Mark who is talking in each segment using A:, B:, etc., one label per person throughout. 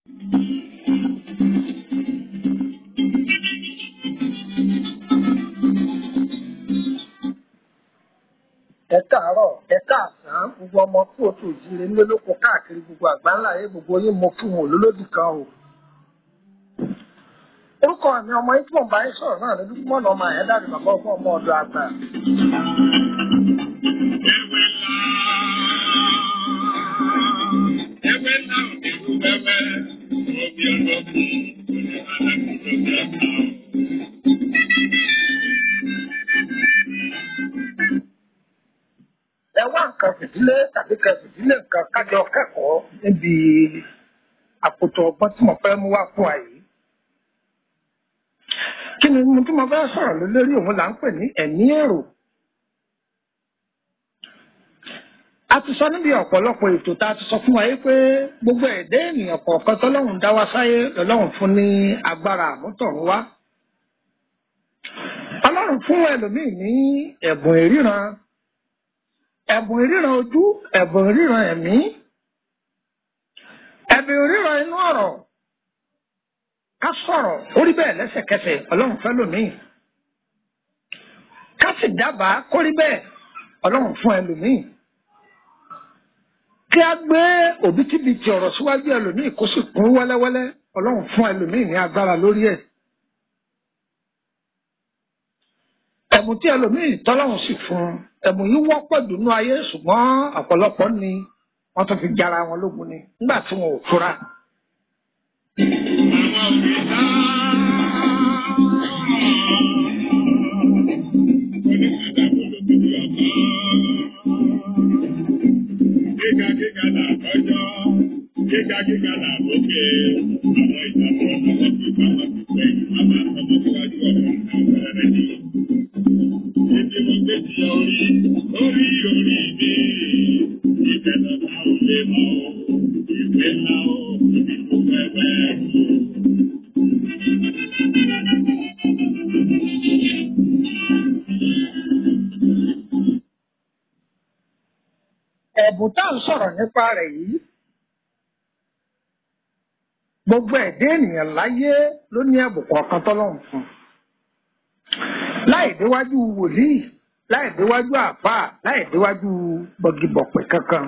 A: ẹ káàárọ̀ ẹ káàsán gbogbo ọmọ kú òtún ìjíire nílé lóko káàkiri gbogbo àgbáńlá ayé gbogbo yín mo kí wọn olólódì kan o. orúkọ mi ọmọ yín tí mò ń bá yín sọ̀rọ̀ náà ní dúpọ́ náà ọmọ àyẹ́dá ni bàbá ọgbọ́n ọmọ ọ̀dọ̀ àgbà.
B: Ewé náà ní kú wẹ́wẹ́, òbí ọlọ́kùn, òní alákùnrin mẹ́ta.
A: ẹ wá nǹkan fìdílé tàbí kan fìdílé nǹkan kájọ kẹ́kọ̀ọ́ níbi àpótò ọgbọ́n tí mo fẹ́ mú wá fún wa yìí. kí ni mo tí mo fẹ́ sọ̀rọ̀ lé lórí òun là ń pè ní ẹ̀mí èrò. a ti sọ níbi ọ̀pọ̀lọpọ̀ ètò tá a ti sọ fún wa yìí pé gbogbo ẹ̀dá ènìyàn kọ̀ọ̀kan tọ́lọ́run dá wa sáyé lọ́lọ́run fún ní agbára àmútọ̀run wá. ọlọ́run fún ẹlòmíì ní ẹ̀bùn ìríran ẹ̀bùn ìríran ojú ẹ̀bùn ìríran ẹ̀mí ẹ̀bùn ìríran inú ọ̀rọ̀ ká sọ̀rọ̀ orí bẹ́ẹ̀ lẹ́sẹ̀kẹsẹ̀ ọlọ́run fẹ́ lòmíì ká sì dábàá kórí bẹ́ẹ̀ ọlọ́run fún ẹlòmíì kí a gbé òbítíbitì ọ̀rọ̀ síwájú ẹlòmíì kó sì kún wẹ́lẹ́wẹ́lẹ́ ọlọ́run fún ẹlòmíì ní agbára lórí ẹ̀. ẹ̀bùn tí ẹlòmíì tọ́lọ́run sì fún un ẹ̀bùn yìí wọ́pọ̀ dùnú ayé ṣùgbọ́n ọ̀pọ̀lọpọ̀ ni wọ́n tún fi jára wọn lógun ni nígbà tí wọn ò fura.
B: Àwọn òbí náà. Gíga gíga là kọjọ́, gíga gíga là lókè, àwọn ìtàkùn ọmọ wọn fi pamọ́ sí sẹ́yìn, a máa tọmọ síwájú ọ̀rọ̀ àwọn ẹ̀rẹ́ ni. Ibi mo gbé ti orí, orí orí mi, ìfẹ́ lọ́ta ò lè mọ̀ ọ́, ìwé ńlá ó, ibi tó fẹ́ bẹ́ẹ̀ mú.
A: ẹ̀bùn tá à ń sọ̀rọ̀ nípa rẹ̀ yìí gbogbo ẹ̀dá ènìyàn láyé ló ní ẹ̀bùn kọ̀ọ̀kan tọ́lọ́run fún láì déwájú wòlíì láì déwájú àfáà láì déwájú bọ̀gìbọ̀pẹ̀ kankan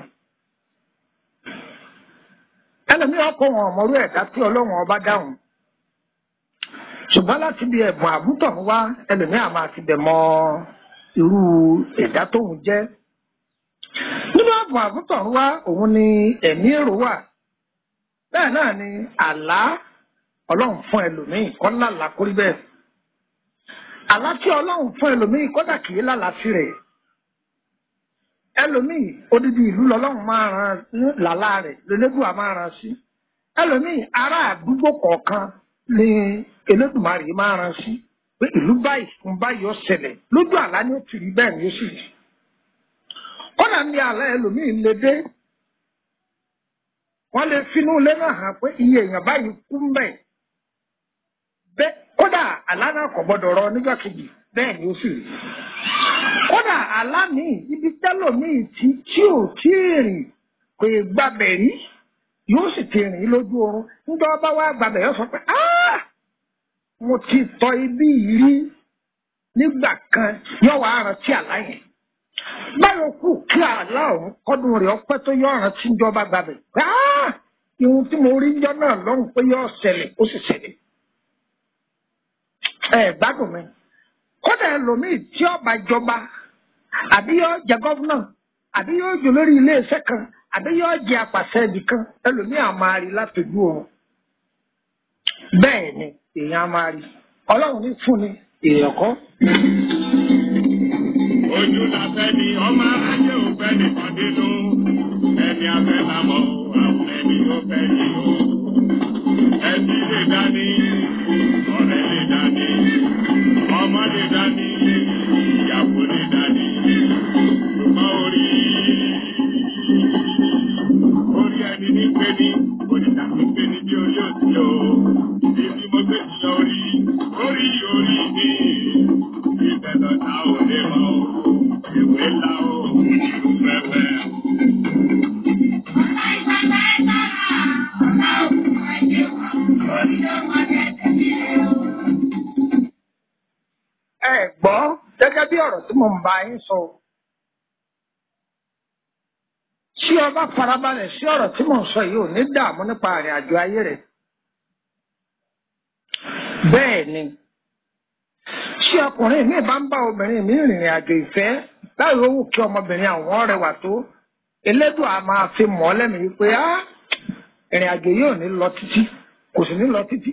A: ẹlòmíràn kọ wọn ọmọrú ẹ̀dá tí ọlọ́run ọba dáhùn ṣùgbọ́n láti bí ẹ̀bùn àbútọ̀run wá ẹlòmíràn máa ti bẹ̀ mọ irú ẹ̀dá tóun jẹ́ nínú ààbò àgùntàn wa òun ni ẹ̀mí èrò wà bẹ́ẹ̀ náà ni àlá ọlọ́run fún ẹlòmíì kọ́ lálàá kórí bẹ́ẹ̀ àlá tí ọlọ́run fún ẹlòmíì kọ́dà kì í lálàá sí rẹ̀ ẹlòmíì odidi ìlú lọ́lọ́run máa ran ní làlá rẹ̀ lélẹ́dùà máa ran sí ẹlòmíì ará àdúgbò kọ̀ọ̀kan ni Elédùmarè máa ran sí pé ìlú báyìí fún báyìí ó ṣẹlẹ̀ lójú àlá ni ó ti rí bẹ́ẹ̀ ni ó sì rí kódà ní àlá ẹlòmíì lè dé wọ́n lè finú ilé náà hàn pé iye èèyàn báyìí kú mbẹ bẹ́ẹ̀ kódà àlá náà kò gbọ́dọ̀ rọ nígbà kejì bẹ́ẹ̀ ni ó sì rí kódà àlá míì ibi tẹlòmíì tí tí ò tí ì rìn kò ì gbàbẹ̀ rí yóò sì ti rìn lójú oorun nígbà wọn bá wá gbàbẹ̀ yóò sọ pé "Ah! mo ti tọ ibi yìí rí nígbà kan yóò wá rántí àlá yẹn báyọ̀ kù kí àlá ọ̀hún kọ́dún rẹ̀ ọpẹ́ tó yọ ọ̀ràn tí ń jọba gbàgbé. Ihun tí mo rí jọ náà lọ́rùn pé yọ ṣẹlẹ̀ ó sì ṣẹlẹ̀. Ẹ gbádùn mi. Kódà ẹlòmíì tí ọba jọba àbí yọ jẹ gọ́fúnà àbí yọ jẹ lórí iléeṣẹ́ kan àbí yọ jẹ apàṣẹ ibì kan ẹlòmíì á máa rí látọjú oorun. Bẹ́ẹ̀ ni èèyàn á máa rí. Ọlọ́run ní fún ni èèyàn kọ́.
B: Ojú la fẹ́ ni ọmọ aráyé ò fẹ́ nìkan nínú. Ẹni afẹ́ la mọ̀ àwọn ẹni ó fẹ́ ni o. Ẹbí lè dání, ọ̀rẹ́ lè dání, ọmọ lè dání, ìyàwó lè dání. Ṣùgbọ́n orí orí ẹni ní pé ní oníta tó pé ní bí orí òsì o. Ibi mo gbé ti lọ rí, orí orí mi. Ibẹ̀ lọ́ta ò lè mọ̀ o. Ìwé ńlá o, ìlú fẹ́fẹ́.
A: ẹ gbọ́ gẹ́gẹ́ bí ọ̀rọ̀ tí mo ń bá yín sọ. tí o bá farabalẹ̀ sí ọ̀rọ̀ tí mo ń sọ yìí ò ní dààmú nípa àrìn àjò ayé rẹ̀. bẹ́ẹ̀ ni tí ọkùnrin mi bá ń bá obìnrin mi rìnrìn àjò ìfẹ́ láì rówó kí ọmọbìnrin àwọn rẹwà tó elédùn a máa fi mọ́ lẹ́nu wípé á ìrìn àjò yìí ò ní lọ títí kò sì ní lọ títí.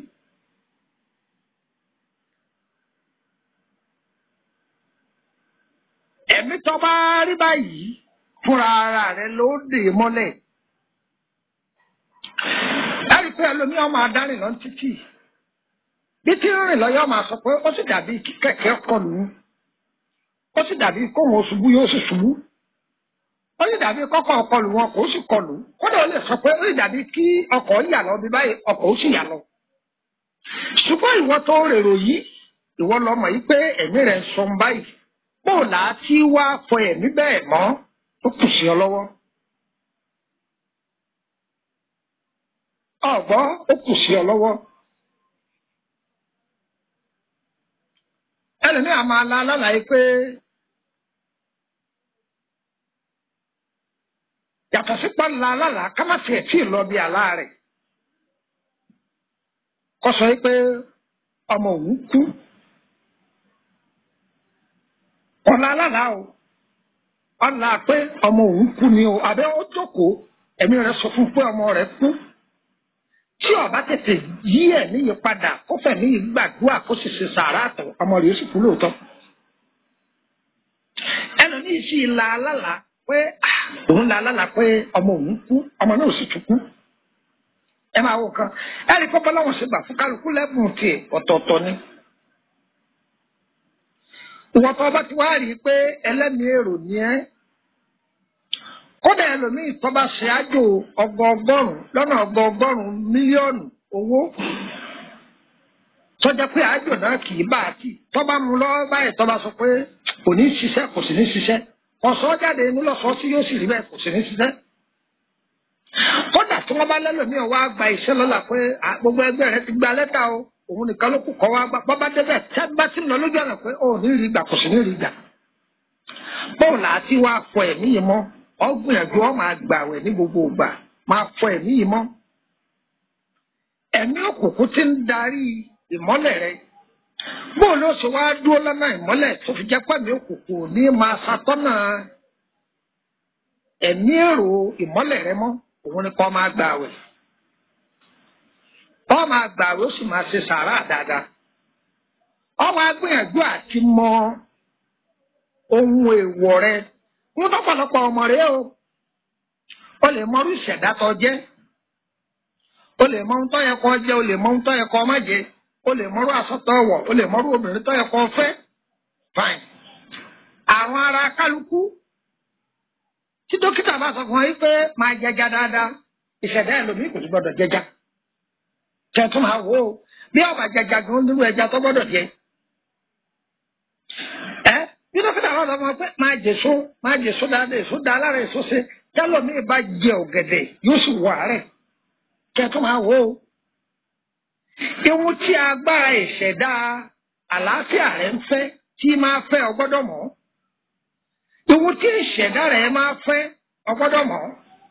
A: ẹ̀mí tó bá rí báyìí fúnra ara rẹ̀ ló dè é mọ́lẹ̀. láti pé ẹlòmíràn máa dárìn lọ títì bí tí ń rìn lọ́yọ́ máa sọ pé ó sì dàbí kí kẹ̀kẹ́ kọlù ú ó sì dàbí kóhun oṣubú yóò sì ṣubú ó sì dàbí kọ́kọ́ kọlù wọn kò sì kọlù kódà ó lè sọ pé ó sì dàbí kí ọkọ̀ yà lọ bí báyìí ọkọ̀ ó sì yà lọ. ṣùgbọ́n ìwọ tó rèrò yìí ìwọ lọmọ yìí pé ẹ̀mí rẹ̀ ń sọ báyìí bó là á tí wá fọ ẹ̀mí bẹ́ẹ̀ mọ́ ó kù sí ọ lọ́wọ́. ọ̀gbọ́n ó kù sí ọ lọ́wọ́. ẹlòmíà máa la lálàyé pé yàtọ̀ sí pọ́nlá lálàá ká má tiẹ̀ tí ì lọ bí àlá rẹ̀ kọ́ sọ pé ọmọ òun kú ọ̀la lálàá o ọ̀la pé ọmọ òun kú ni o àbẹ́ ó jókòó ẹ̀mí rẹ̀ sọ fún pé ọmọ rẹ̀ kú tí ọba tètè yí ẹ níyì padà kó fẹ̀mí yìí gbàdúrà kó sì ṣe sàárà tó ọmọ rẹ̀ sì kú lóòótọ́. ẹlòmíì sì la alálà pé òun la alálà pé ọmọ òun kú ọmọ náà sì tún kú. ẹ máa wò kan ẹ rí pọ́pọ́ láwọn ṣe gbà fún kálukú lẹ́bùn tiẹ̀ ọ̀tọ̀ọ̀tọ̀ ni. ìwọ̀n tó ọba ti wá rí i pé ẹlẹ́mìí èrò ni ẹ́ kódà ẹlòmíì tó bá ṣe àjò ọgọọgọ́rùn lọ́nà ọgọọgọ́rùn mílíọ̀nù owó tọ́jà pé àjò náà kì í bá a tì tó bá mú lọ́wọ́ báyìí tó bá sọ pé kò ní ṣiṣẹ́ kò sì ní ṣiṣẹ́ ọ̀sọ́ jáde inú lọ́sọ̀ọ́ tí yóò sì rí bẹ́ẹ̀ kò sì ní ṣiṣẹ́. kódà tí wọ́n bá lẹ́lòmíì wá gba iṣẹ́ lọ́la pé gbogbo ẹgbẹ́ rẹ ti gba lẹ́tà o òun nìkan ló kù kọ́ wá gbà bọ́ bá débẹ̀ tẹ́ bá ti lọ lójú ọ̀nà pé ó ní rí gbà kò sì ní rí gbà. bóòlù àti wá fọ ẹ̀mí yìí mọ́ ọgbìyànjú ọ máa gbàwẹ̀ ní gbogbo ìgbà máa fọ ẹ̀mí yìí mọ́. ẹ̀mí òkùnkùn ti ń darí ìmọ́lẹ̀ rẹ. bóun ló ṣe wá dúró lọ́nà ìmọ́lẹ̀ tó fi jẹ́ pẹ̀mí òkùnkùn ní máa ṣàtọ́nà ẹ̀mí èrò ìmọ́lẹ̀ rẹ mọ́ òun ni kó máa gbàwẹ̀. ọ máa gbàwẹ̀ ó sì máa ṣe sàárà dáadáa. ọ máa gbìyànjú àti mọ ohun èèwọ̀ rẹ wọ́n tọ́pọ̀lọpọ̀ ọmọ rẹ o o lè mọ orí ìṣẹ̀dá tó jẹ́ o lè mọ ohun tó yẹ kó jẹ́ o lè mọ ohun tó yẹ kó má jẹ́ o lè mọrú aṣọ tó wọ̀ o lè mọrú obìnrin tó yẹ kó fẹ́ fine àwọn ara kálukú tí dókítà bá sọ fún ọ yìí pé máa jẹja dáadáa ìṣẹ̀dá ẹlòmíì kò sí gbọdọ̀ jẹja kẹtùn máa wò ó bí ọba jẹja gan nínú ẹja tó gbọdọ̀ jẹ ẹ bí dókítà bá sọ fún ọ pé máa jèso máa jèso dáadáa èso dáa lára èso ṣe tẹlómi bá jẹ ọ̀gẹ̀dẹ̀ yóò sì wà rẹ̀ kẹtùn máa wò ó ewu tí agbára ìṣẹ̀dá àlàáfíà rẹ̀ ń fẹ́ tí máa fẹ́ ọ gbọ́dọ̀ mọ̀ ewu tí ìṣẹ̀dá rẹ̀ máa fẹ́ ọ gbọ́dọ̀ mọ̀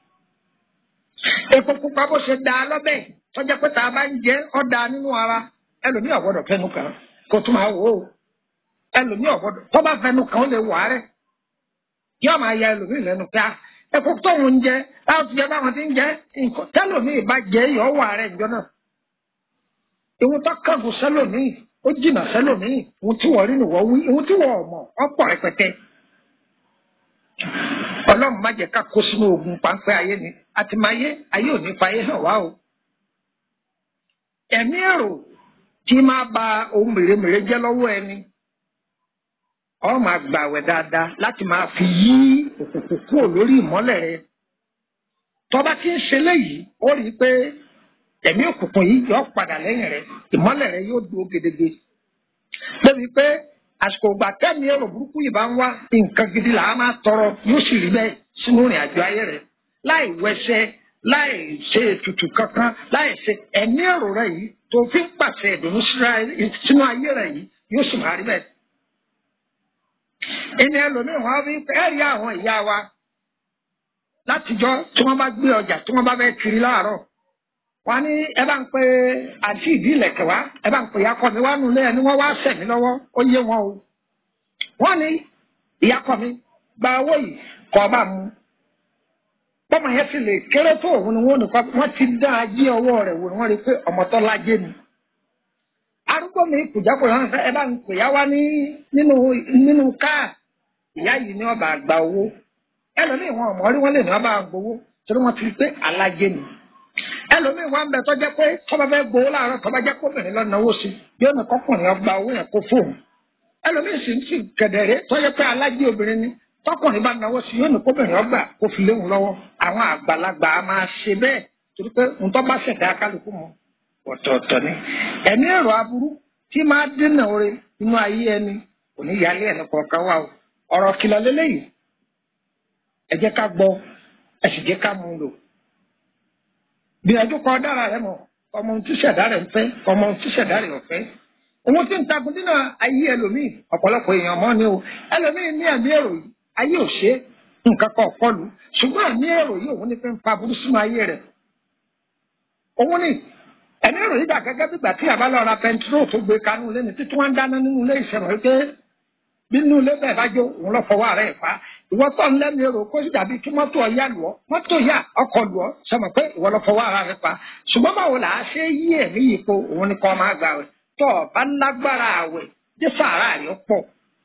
A: epo pupa bó ṣe da lọ́bẹ̀ tọ́jà pé tá a bá ń jẹ ọ́ da nínú ara ẹlòmíì ọ̀gbọ́dọ̀ fẹnu kàn kó tún máa wò ó ẹlòmíì ọ̀gbọ́dọ̀ tó bá fẹnu kàn ó lè wà rẹ̀ yóò máa ya ẹlòmíì lẹ́nu pé epo tóun ń jẹ láwọn ti jẹ báwọn ti ń jẹ nǹkan tẹlòmíì bá jẹ yọ wà rẹ̀ ìjọ náà ìwọ tó kángun sẹlòmíì ó jìnnà sẹlòmíì ìwọ tí wọ́n rí ni wọ́n wí ìwọ tí wọ́n mọ̀ ọ̀pọ̀ rẹpẹtẹ ọlọ́run má jẹ́ ká kó sínú ogun páńpẹ́ ayé ni àti máa yé ayé ò ní fàyè hàn wá o. ẹ̀mí èrò tí máa ba ohun mèremère jẹ́ lọ́wọ́ ẹni ọ máa gbàwẹ̀ dáadáa láti máa fi yí òkùnkùn kúrò lórí ìmọ́lẹ̀ rẹ. tọ́ba tí ń ṣe léyìí ó rí i pé ẹ̀mí òkùnkùn yìí yọ padà lẹ́yìn rẹ ìmọ́lẹ̀ rẹ yóò dúró gedegbe. débi pé àsìkò ìgbà tẹ́mi èrò burúkú yìí bá ń wá nǹkan gidi là á máa tọrọ yóò sì rí bẹ́ẹ̀ sínú ìrìn àjò ayé rẹ̀ láì wẹsẹ̀ láì ṣe ètùtù kankan láì ṣe ẹ̀mí èrò rẹ yìí tó fi ń pàṣẹ ìdùnnú sínú ayé rẹ yìí yóò sì máa rí bẹ́ẹ̀. ẹni ẹlòmíì wọn fi ẹ rí àwọn ìyá wa látijọ́ tí wọ́n bá gbé ọjà tí wọ́n bá fẹ́ kiri láàárọ̀ wọ́n ní ẹ bá ń pe àti ìdí ìlẹ̀kẹ̀ wá ẹ bá ń pe ìyá kọ mi wá nulẹ̀ ẹni wọ́n wá sẹ̀ mí lọ́wọ́ ó yé wọn o wọ́n ní ìyá kọ mi gba owó yìí kọ́ bá mu bọ́mọ yẹn sì lè kéré tó òun ni wọ́n nìkan wọ́n ti dá ajé ọwọ́ rẹ̀ wò ni wọ́n rí pé ọmọ tó lájé ni arúgbó mi kùjákùjá wọn fẹ́ ẹ bá ń pè yá wá ní nínú nínú káà ìyá yìí ni ọba àgbà owó ẹlòmíì wọn ọmọ rí wọn lè ní ọba àgbowó torí wọn ti rí pé alájé ni ẹlòmíì wọn bẹ tọjá pé tọba fẹ́ gbowó láàárọ̀ tọba jẹ kóbìnrin lọ náwó sí yóò ní kọkùnrin ọgbà owó yẹn kó fóun ẹlòmíì sì ń sì gẹdẹrẹ tọjá pé alájé obìnrin ni tọkùnrin bá náwó sí yóò ní kóbìnrin ọgbà kó fi léwu lọ́wọ́ àwọn àgbàlagbà á máa ṣe bẹ́ẹ̀ torí pé ntọ́ bá ṣẹ̀dá kálukú mọ́ ọ̀tọ̀ọ̀tọ̀ ni ẹ̀mí èrò aburú tí máa dènà oore inú ayé ẹni kò ní yálé ẹni kọ̀ọ̀kan wà o ọ̀rọ̀ kìlọ̀ lélẹ́yìí ẹ jẹ́ ká gbọ́ ẹ sì jẹ́ ká mú un lò gbìyànjú kọ dára rẹ mọ̀ ọmọ ohun tí ṣẹ̀dá rẹ̀ ń fẹ́ ọmọ ohun tí ṣẹ̀dá rẹ̀ ò fẹ́ òun tí ń takun dínà ayé ẹlòmíì ọ̀pọ̀lọpọ̀ èèyàn mọ́ ni o ẹlòmíì ní ẹ̀mí èrò yìí ayé ò ṣe nǹkan kan kọlù ṣùgbọ́n ẹ̀mí èrò yìí òun ní fẹ́ ń fa burú sínú ayé rẹ̀ òun ní ẹ̀mí èrò yìí dà gẹ́gẹ́ bí ìgbà tí àbá lọ ra pẹntiró tó gbé kanú ilé ní títí wọ́n ń dáná nínú ilé ìṣẹ̀mọ̀ wípé bí nínú ilé bẹ́ẹ̀ bá jó òun lọ fọwọ́ ara ẹ̀ pa ìwọ tó ń lẹ́nu èrò kó sì dàbí kí mọ́tò ọ̀yá lù ọ́ mọ́tò yá ọkọ̀ lù ọ́ sọmọ pé ìwọ lọ fọwọ́ ara rẹ̀ pa ṣùgbọ́n báwo là á ṣe yí ẹ̀mí yìí po òun ni kọ́ máa gbà wẹ̀ tó o bá lágbára àwẹ̀ dé sàárà rẹ̀ pọ̀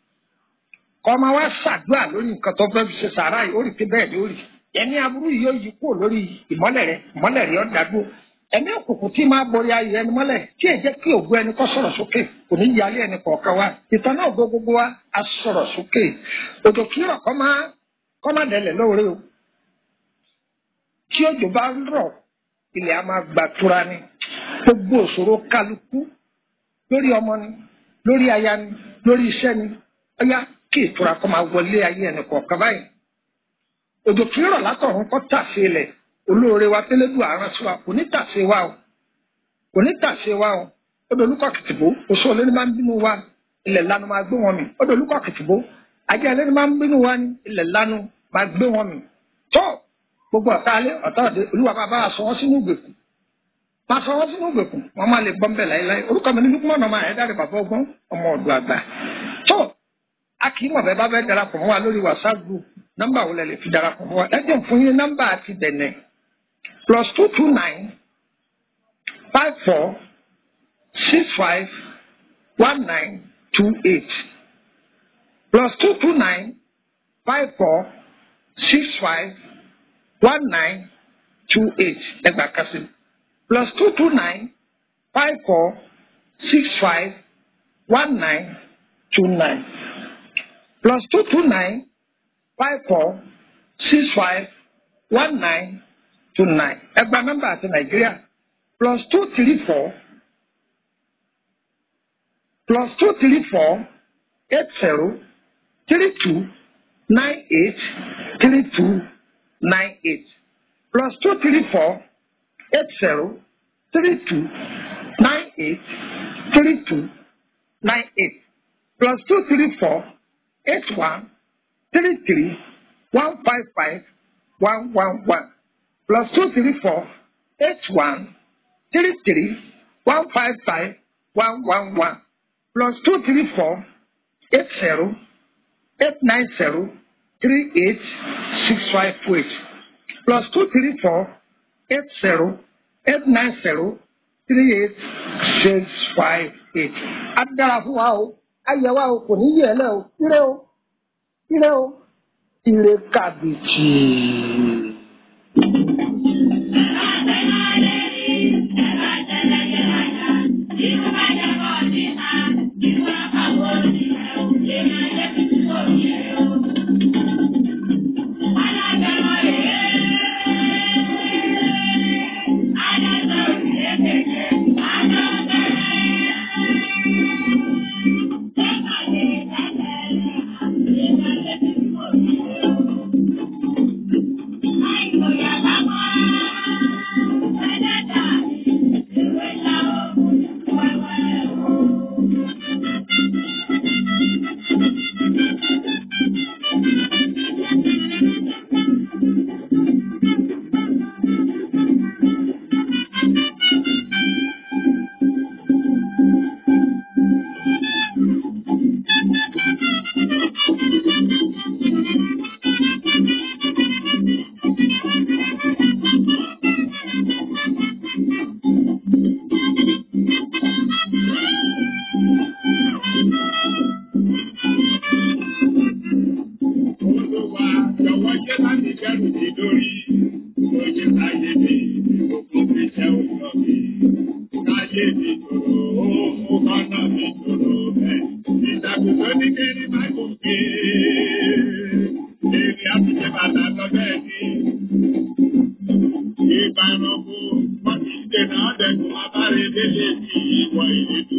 A: kọ́ máa wá ṣàdúrà lórí nǹkan tó fẹ́ fi ṣe sàárà yìí ó rí pé bẹ́ẹ̀ lórí ẹ̀mí aburú yìí yóò yí kúrò lórí ìmọ́lẹ̀ rẹ̀ ìmọ́lẹ̀ rẹ̀ ọ̀ dàgbò ẹ̀mí òkùnkùn tí máa borí ayé ẹni mọ́lẹ̀ tí èjẹ́ kí ògbó ẹni kọ́ sọ̀rọ̀ sókè kò ní yálé ẹni kọ̀ọ̀kan wa ìtàn náà gbó gbogbo wa a sọ̀rọ̀ sókè òjò kírọ̀ kọ́ máa kọ́ máa dẹ̀lẹ̀ lóore o tí òjò bá rọ̀ ilẹ̀ a máa gbàtura ni gbogbo òṣòro kálukú lórí ọmọ ni lórí aya ni lórí iṣẹ́ ni ọyá kí ìtura kọ́ máa wọlé ayé ẹni kọ̀ọ̀kan báyìí òjò kírọ̀ látọ̀run kọ́ tàṣe ilẹ̀ olóore wa tẹlẹdù àrùn sí wa kò ní tàṣe wa o kò ní tàṣe wa o ó dolúkọ kìtìbó oṣù olórí máa ń bínú wa ilẹ̀ lanu máa gbé wọn mì ó dolúkọ kìtìbó ajá ẹlẹ́ni máa ń bínú wa ní ilẹ̀ lanu máa gbé wọn mì tó gbogbo ọ̀tá alẹ́ ọ̀tá òde olúwa bá bá sọ wọ́n sínú ìgbèkùn máa sọ wọ́n sínú ìgbèkùn wọ́n máa lè gbọ́n bẹ̀ láéláé orúkọ mi ní lukumọ̀ náà máa ẹ̀dá rẹ̀ bàbá ọgbọ́n ọmọ ọ̀dọ̀ àgbà tó a kì í mọ̀ bẹ́ẹ̀ bá bẹ́ẹ̀ darapọ̀ mọ́ wa lórí whatsapp group nọ́mbà wo lẹ lè fi darapọ̀ mọ́ wa ẹ jẹ́ fún yín nọ́mbà àti bẹ̀nẹ̀ plus two two nine five four six five one nine two eight plus two two nine five four six five one nine two eight ẹgbàá kasi plus two two nine five four six five one nine two nine plus two two nine five four six five one nine two nine ẹgbàá nọ́mbà àti nàìjíríà plus two three four plus two three four eight zero three two nine eight three two nine eight plus two three four eight zero three two nine eight three two nine eight plus two three four eight one three three one five five one one one plus two three four eight one three three one five five one one one plus two three four eight zero eight nine zero three eight six five eight plus two three four eight zero eight nine zero three eight six five eight. a dára fún wa o ayẹ wa o kò ní yẹ ẹ lẹ o ire o ire o ire kàbìtì.
B: ayé mi tòrò, ó kọ́nà mi tòrò bẹ́ẹ̀. Ìtàkùn tó ní kéré má gùn ké. Èrè àtúnṣe bàtà lọ bẹ́ẹ̀ ni. Ìbáranko, wọ́n ti dènà ọ̀dẹ̀kùn abárèdélé ti ìwọ ìrètò.